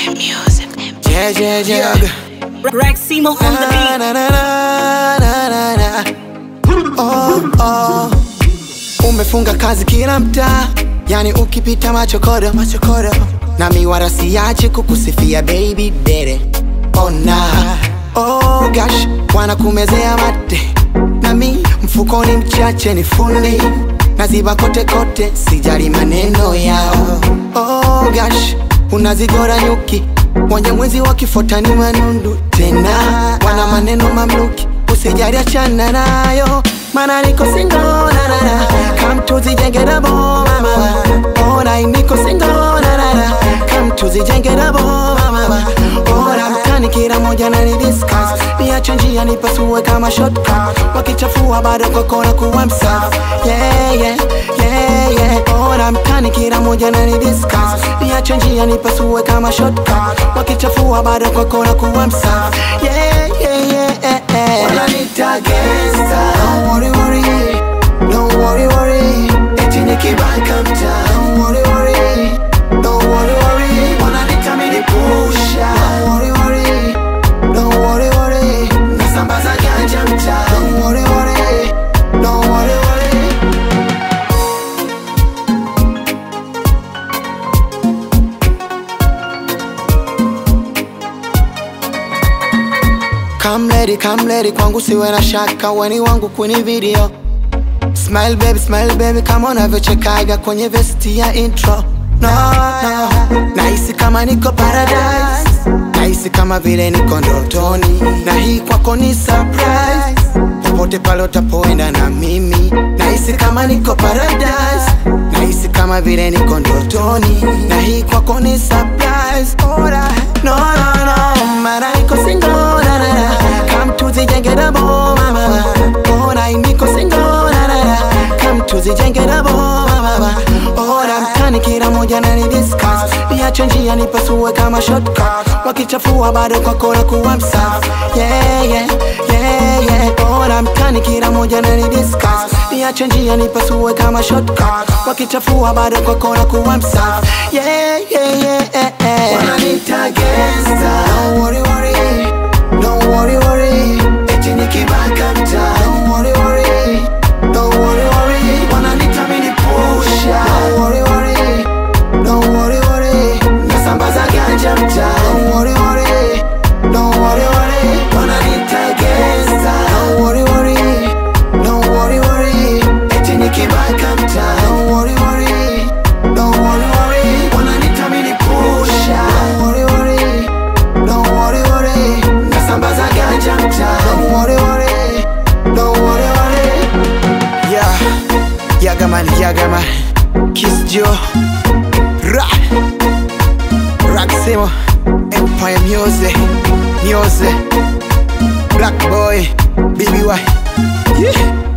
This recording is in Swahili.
Yeah, yeah, yeah. Raximo on the Na, beat. na, na, na, na, na, na. Oh, oh. Umefunga kazi kila mtaa, yani ukipita machokodo machokodo, na miwara siache kukusifia baby dere ona oh gosh, wanakumezea mate nami mfukoni mchache ni fundi naziba kote kote, sijali maneno yao oh gosh, unazigora nyuki Wanye mwezi wakifota ni manundu tena, wana maneno mamluki, usijali achana nayo, mana niko single na na na, come tuzijenge dabo mama, ona niko single na na na, come tuzijenge dabo mama, ona mtani kila moja na ni discuss, niache njia nipasue kama shortcut, wakichafua bado kokora kuwa msafi, yeah yeah yeah yeah, ona mtani kila moja na ni discuss, niache njia nipasue kama shortcut, wakichafua bado kokora kuwa msafi, yeah yeah yeah yeah. Wananiita gangsta, don't worry worry, don't worry worry, eti nikibaka mtaa, don't worry worry, don't worry worry, wananiita mini pusha, don't worry worry, don't worry worry, nasambaza ganja mtaa, don't worry worry, don't worry worry. Come lady, come lady, kwangu siwe na shaka, weni wangu kwenye video. Smile baby, smile baby, kama unavyochekaga kwenye vesti ya intro. No, no, nahisi kama niko paradise, nahisi kama vile niko ndotoni, na hii kwako ni surprise. Popote pale utapoenda na mimi, nahisi kama niko paradise, nahisi kama vile niko ndotoni, na hii kwako ni surprise. Alright. No, no, no, mara niko single, na na na, come tuzijenge dabo mama, ona niko single, na na na, come tuzijenge dabo mama, ona mtani kila moja na ni discuss, niache njia nipasue kama shortcut, wakichafua bado kwa kora kuwa msafi, yeah yeah yeah yeah, ona mtani kila moja na ni discuss, niache njia nipasue kama shortcut, wakichafua bado kwa kora kuwa msafi, yeah yeah yeah yeah. Wananiita gangsta, don't worry worry, don't worry worry, eti nikibaka mtaa, don't worry worry, don't worry worry, wananiita mini pusha, don't worry worry, don't worry worry, nasambaza ganja mtaa, don't worry worry, don't worry worry, wananiita gangsta, don't worry worry, don't worry worry, eti nikibaka mtaa, don't worry worry, don't worry worry, wananiita mini pusha, don't worry worry, don't worry worry, nasambaza ganja mtaa, don't worry worry, don't worry worry. Yeah, yaga man, yaga man, Kiss Joe, Ra, Raximo, Empire Music, Music, Black Boy, BBY, yeah.